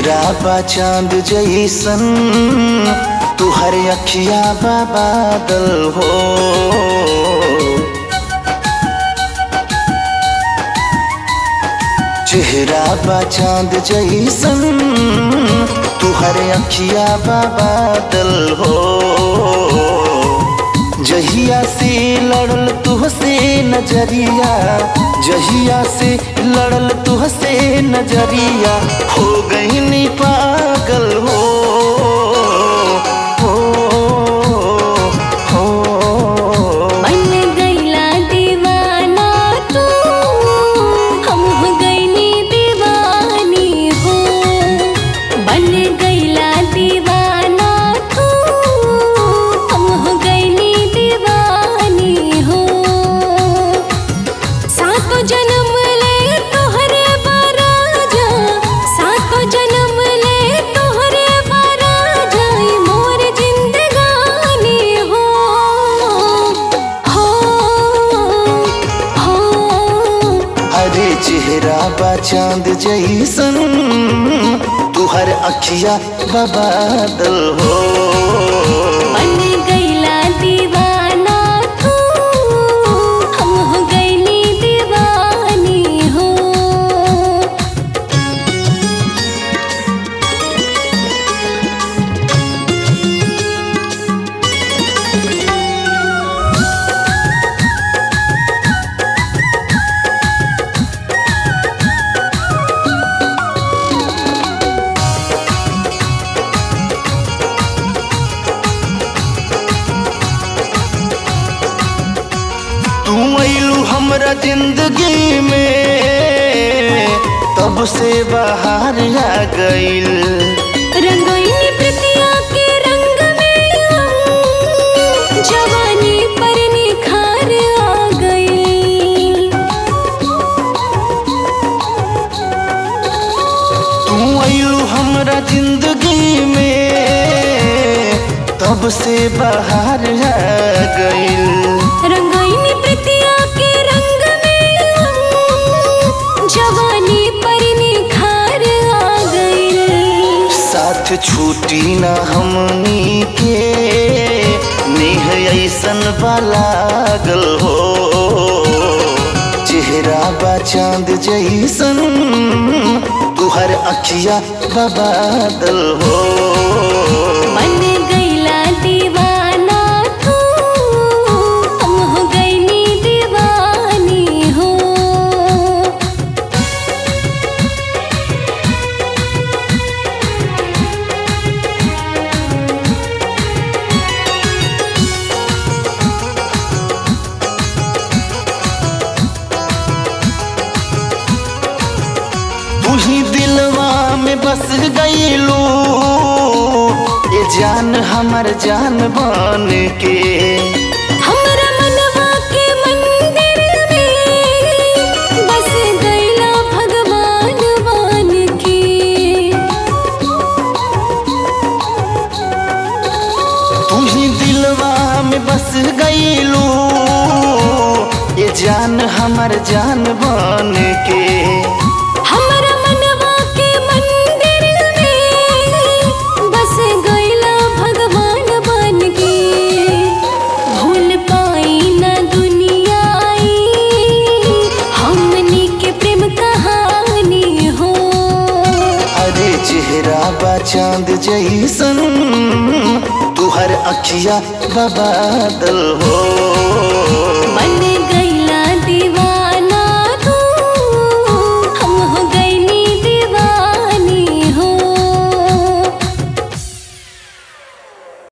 चेहरा बा चांद जैसन तुहर अखिया बा बादल हो चेहरा बा चांद जैसन तुहर अखिया बा बादल हो जहिया से लड़ल तुहसे नजरिया जहिया से लड़ल तुहसे नजरिया हो गई नी पागल हो हो हो बन गईला दीवाना तू हम हो गईनी दीवानी हो बन गईला दीवाना तू हम हो गईनी दीवानी हो सातो जन्म ले तोहरे बराजा सातो जन्म ले तोहरे बराजा ई मोर जिंदगानी हो हो हो अरे चेहरा बा चांद जैसन तुहर अखिया बबादल हो बन गईला दीवाना तू हम हो गईनी दीवानी हो तू अइलू हमरा जिंदगी में तब से बाहर आ गइल रंगोइनी प्रतिया के रंग में हम जवानी पर निखार आ गई तू अइलू हमरा जिंदगी में तब से बाहर आ गइल रंगोइनी प्रतिया के रंग में हम जवानी पर निखार आ गई साथ छूटी ना हमनी के नेह ऐसन लागल हो चेहरा बा चांद जैसन तुहर अखिया बबादल हो बन गईला दीवाना तू हम हो गईनी दीवानी हो तू ही दिलवा में बस गईलू ये जान हमर जान बन के हमरा मनवा के मंदिर में बस गईला भगवान बन के तू ही दिलवा में बस गईलू ये जान हमर जान बन के हमरा मनवा के मंदिर में बस गईला भगवान बन के भूल पाई ना दुनिया आई हमनी के प्रेम कहानी हो अरे चेहरा बा चांद जैसन तुहर अखिया बबादल हो